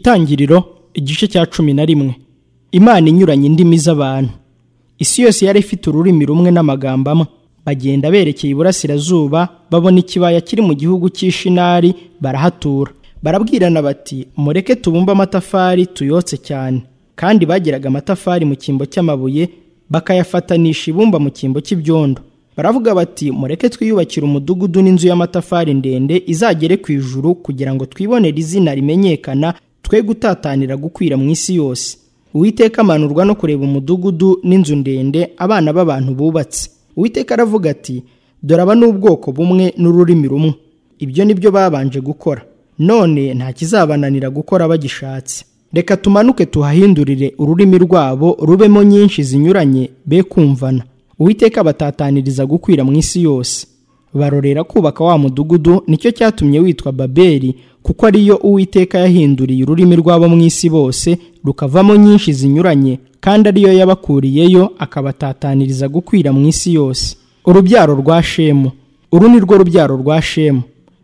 Itangiriro igice cya cumi na rimwe Imana inyuranye indimi z'abantu isi yose yari ifite ururimi rumwe n'amagambo amwe bagenda berekeye iburasirazuba babona ikibaya kiri mu gihugu cy'ishinari barahatura barabwirana bati mureke tubumbe amatafari tuyotse cyane kandi bagiraga amatafari mu cyimbo cy'amabuye bakayafatanisha ibumba mu cyimbo cy'ibyondo baravuga bati mureke twiyubakire umudugudu n'inzu y'amatafari ndende izagere ku ijuru kugira ngo twibonere izina rimenyekana twe gutatanira gukwira mu isi yose uwiteka amanurwa no kureba umudugudu n'inzu ndende abana b'abantu bubatse uwiteka aravuga ati dore aba n'ubwoko bumwe n'ururimi rumwe ibyo ni byo babanje gukora none nta kizabananira gukora bagishatse reka tumanuke tuhahindurire ururimi rwabo rubemo nyinshi zinyuranye be kumvana uwiteka batataniriza gukwira mu isi yose barorera kubaka wa mudugudu nicyo cyatumye witwa babeli kuko ariyo uwiteka yahinduriye ururimi rwabo mu isi bose rukavamo nyinshi zinyuranye kandi ariyo yabakuriyeyo akabatataniriza gukwira mu isi yose urubyaro rwa shemu uru ni rwo rubyaro rwa shemu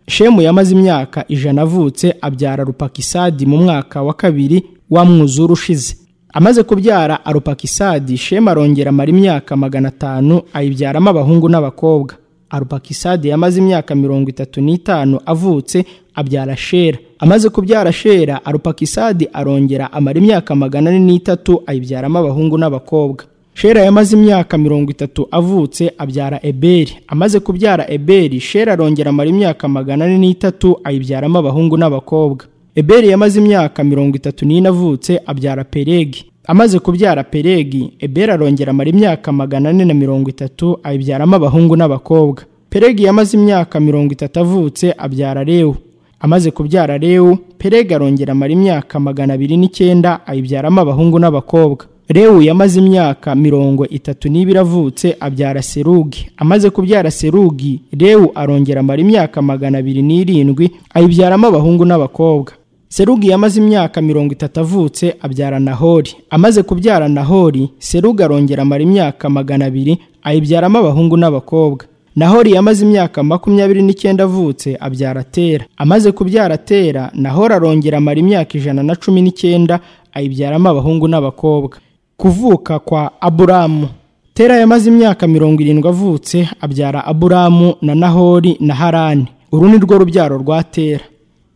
shemu yamaze imyaka ijana avutse abyara rupakisadi mu mwaka wa kabiri wa mwuzure ushize amaze kubyara arupakisadi shema arongera amara imyaka magana atanu ayibyaramo abahungu n'abakobwa arupakisadi yamaze imyaka mirongo itatu n'itanu avutse abyara shera amaze kubyara shera arupakisadi arongera amara imyaka magana ane n'itatu ayibyaramo abahungu n'abakobwa shera yamaze imyaka mirongo itatu avutse abyara eberi amaze kubyara eberi shera arongera amara imyaka magana ane n'itatu ayibyaramo abahungu n'abakobwa eberi yamaze imyaka mirongo itatu n'ine avutse abyara peregi amaze kubyara peregi eberi arongera amara imyaka magana ane na mirongo itatu ayibyaramo abahungu n'abakobwa peregi yamaze imyaka mirongo itatu avutse abyara rewu amaze kubyara rewu peregi arongera amara imyaka magana abiri n'icyenda ayibyaramo abahungu n'abakobwa rewu yamaze imyaka mirongo itatu n'ibiri avutse abyara serugi amaze kubyara serugi rewu arongera amara imyaka magana abiri n'irindwi ayibyaramo abahungu n'abakobwa serugi yamaze imyaka mirongo itatu avutse abyara nahori amaze kubyara nahori serugi arongera amara imyaka magana abiri ayibyaramo abahungu n'abakobwa nahori yamaze imyaka makumyabiri n'icyenda avutse abyara tera amaze kubyara tera nahori arongera amara imyaka ijana na cumi n'icyenda ayibyaramo abahungu n'abakobwa kuvuka kwa aburamu tera yamaze imyaka mirongo irindwi avutse abyara aburamu na nahori na harani uru ni rwo rubyaro rwa tera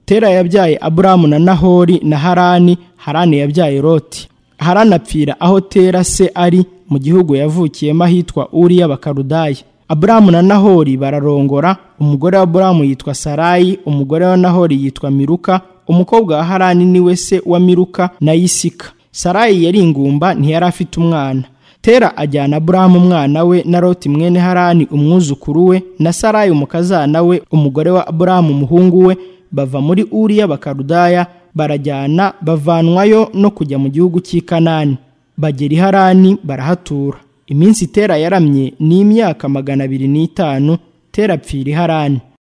tera yabyaye aburamu na nahori na harani harani yabyaye roti harani apfira aho tera se ari mu gihugu yavukiyemo ahitwa uri y'abakarudaya aburamu na nahori bararongora umugore wa aburamu yitwa sarayi umugore wa nahori yitwa miruka umukobwa wa harani niwe se wa miruka na yisika sarayi yari ingumba ntiyari afite umwana tera ajyana aburamu umwana we na roti mwene harani umwuzukuru we na sarayi umukazana we umugore wa aburamu umuhungu we bava muri uriya bakarudaya barajyana bavanwayo no kujya mu gihugu cy'i kanani bagera i harani barahatura iminsi tera yaramye ni imyaka magana abiri n'itanu tera apfira i harani